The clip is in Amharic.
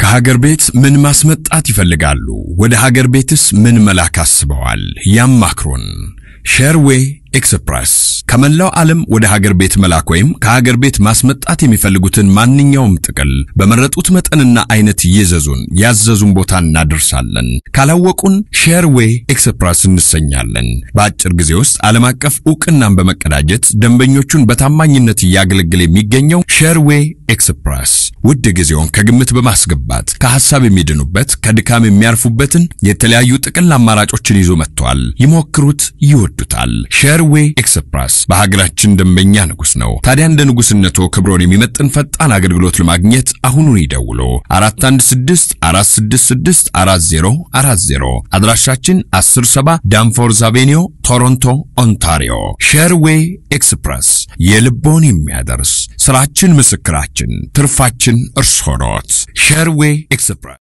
ከሀገር ቤት ምን ማስመጣት ይፈልጋሉ? ወደ ሀገር ቤትስ ምን መላክ አስበዋል? ያማክሩን። ሼርዌይ ኤክስፕረስ ከመላው ዓለም ወደ ሀገር ቤት መላክ ወይም ከሀገር ቤት ማስመጣት የሚፈልጉትን ማንኛውም ጥቅል በመረጡት መጠንና አይነት ይዘዙን። ያዘዙን ቦታ እናደርሳለን። ካላወቁን ሼርዌይ ኤክስፕረስ እንሰኛለን። በአጭር ጊዜ ውስጥ ዓለም አቀፍ ዕውቅናን በመቀዳጀት ደንበኞቹን በታማኝነት እያገለገለ የሚገኘው ሼርዌይ ኤክስፕረስ ውድ ጊዜውን ከግምት በማስገባት ከሐሳብ የሚድኑበት ከድካም የሚያርፉበትን የተለያዩ ጥቅል አማራጮችን ይዞ መጥቷል። ይሞክሩት፣ ይወዱታል። ሼርዌይ ኤክስፕረስ በሀገራችን ደንበኛ ንጉሥ ነው። ታዲያ እንደ ንጉሥነቶ ክብሮን የሚመጥን ፈጣን አገልግሎት ለማግኘት አሁኑን ይደውሉ። 416 466 4040 አድራሻችን 107 ዳንፎርዝ አቬኒዮ ቶሮንቶ ኦንታሪዮ። ሼርዌይ ኤክስፕረስ የልቦን የሚያደርስ ስራችን ምስክራችን፣ ትርፋችን እርሶ ኖት። ሼርዌይ ኤክስፕረስ